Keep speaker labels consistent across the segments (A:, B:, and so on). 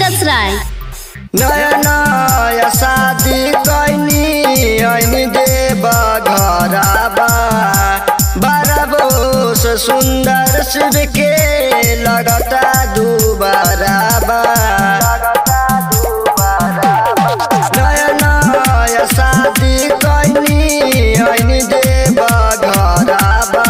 A: दस राय
B: नया नया शादी कैनी ऐनी देव घराबा बारह से सुंदर शिव के लगता दुबाराबा नया नया शादी कैनी ऐनी देव घराबा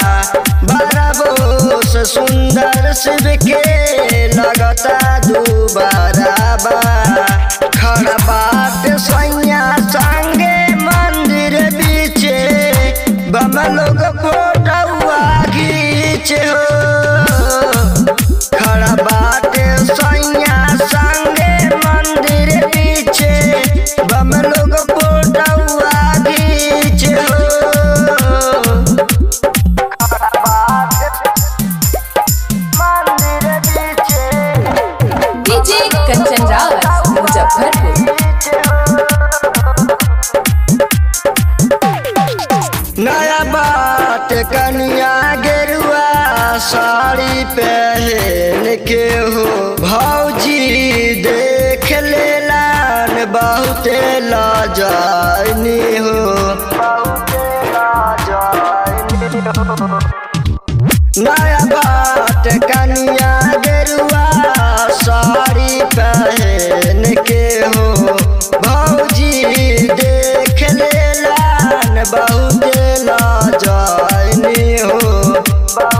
B: बारह से सुंदर शिव के लगता दुबाराबा खड़ा बात सैया संगे मंदिर बीचे बम लोग फोटुआ घीचे हो खड़ा बात सैया संगे मंदिर बीचे बम लोग फोटुआ घीचे हो मंदिर बीचे
C: डीजे कंचन रावत मुजफ्फरपुर
B: नया बात कनिया गेरुआ साड़ी पहन के हो भौजी देख लेलान बहुते लाजानी हो नया बात कनिया गेरुआ साड़ी पहन के हो भौजी देख लेलान बहुते लाजानी हो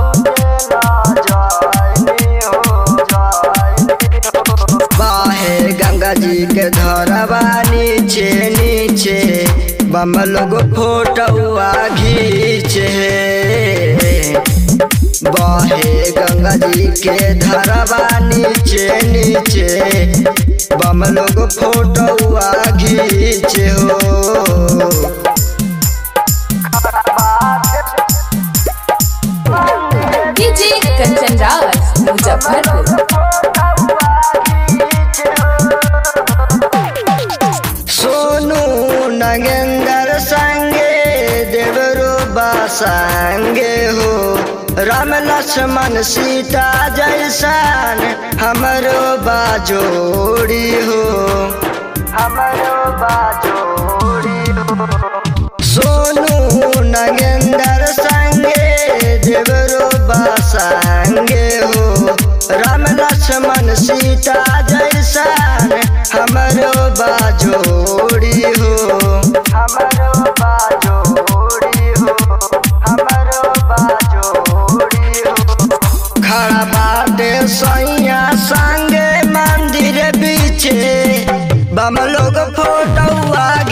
B: बाहे गंगा जी के धरवा नीचे नीचे बम लोग फोटुआ घीचे बहे गंगा जी के धरवा नीचे नीचे बम लोग फोटुआ घीचे हो
C: डीजे कंचन रावत मुजफ्फरपुर
B: सोनू नगेंद्र संगे देवरो संगे हो राम लक्ष्मण सीता जैसन हमरो बाजोड़ी हो हमरो बाजोड़ी हो सोनू नगेंद्र संगे देवरो संगे हो राम लक्ष्मण सीता जैसन हमरो बाजोड़ी हो हमरो बाजोड़ी हो हमरो बाजोड़ी हो खड़ा बाटे सैया संगे मंदिर बीचे बम लोग फोटुआ